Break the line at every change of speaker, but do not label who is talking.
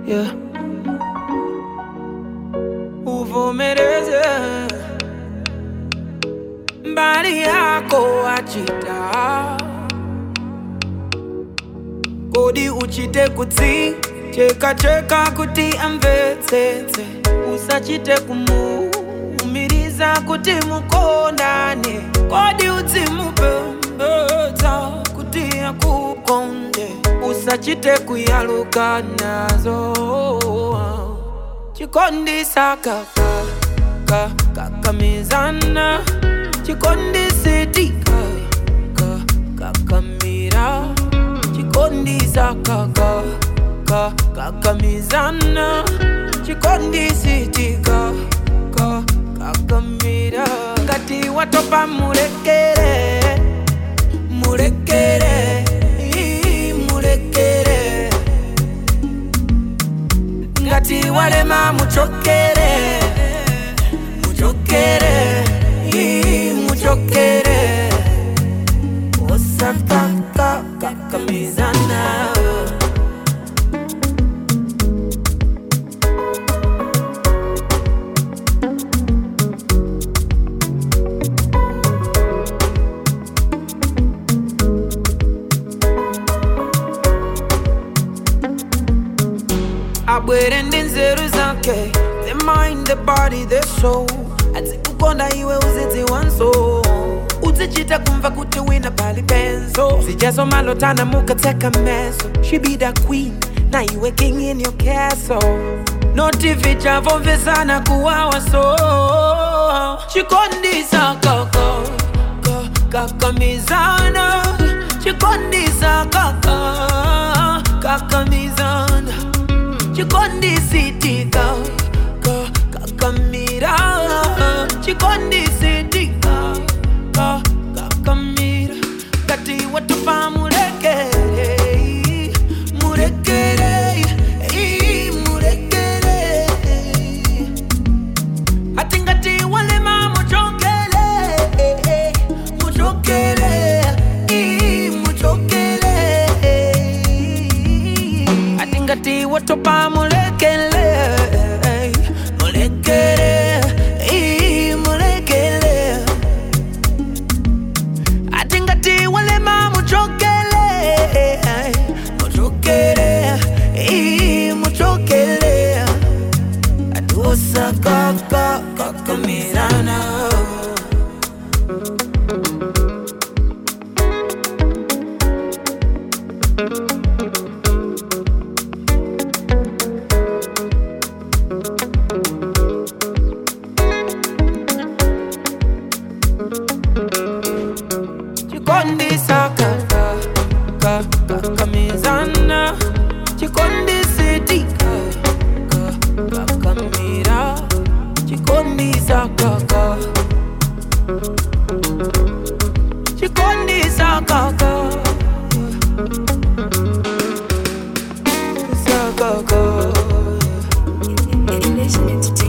yeah. uvomereze mbali yako achita kodi uchite kutsi cheka cheka kuti amvetsetse usachite kumuumiriza kuti mukondane kodi udzimupembedza kuti akukonde usachite kuyaluka nazo chikondisa kaka ka, kakamizana chikondisetika ka, kakamira chikondisa kaka ka, kakamizana chikondisetika ka, kakamira ngati watopa mulekere mulekere ii, mulekere ngati walema muchokere muchokere ii, muchokere osakaka kakamizana abwere ndi nzeru zake the mind the body the soul adzikukonda iwe uzidziwanso uzichita kumva kuti wina pali benzo zijazo malotana mukatseka meso she be the queen na iwe king in your castle noti vichavomvesana kuwawa so chikondisa kaka ka- kakamizana chikondisa kaka kakamizana chikondisitika ka- kakamira chikondisitika ka- kakamira ngati watupa mulekere mulekere ii, mulekere ati ngati walema muchokele muchokele ii, muchokele ati ngati watopa mulekele mulekele ii, mulekele ati ngati walema muchokele muchokele ii, muchokele atuosa kaka kakamirana chikondisa kaka ka- kakamizana chikondisitika ka- kakamira chikondisa kaka chikondisa kaka Sa kaka
Elation Entertainment.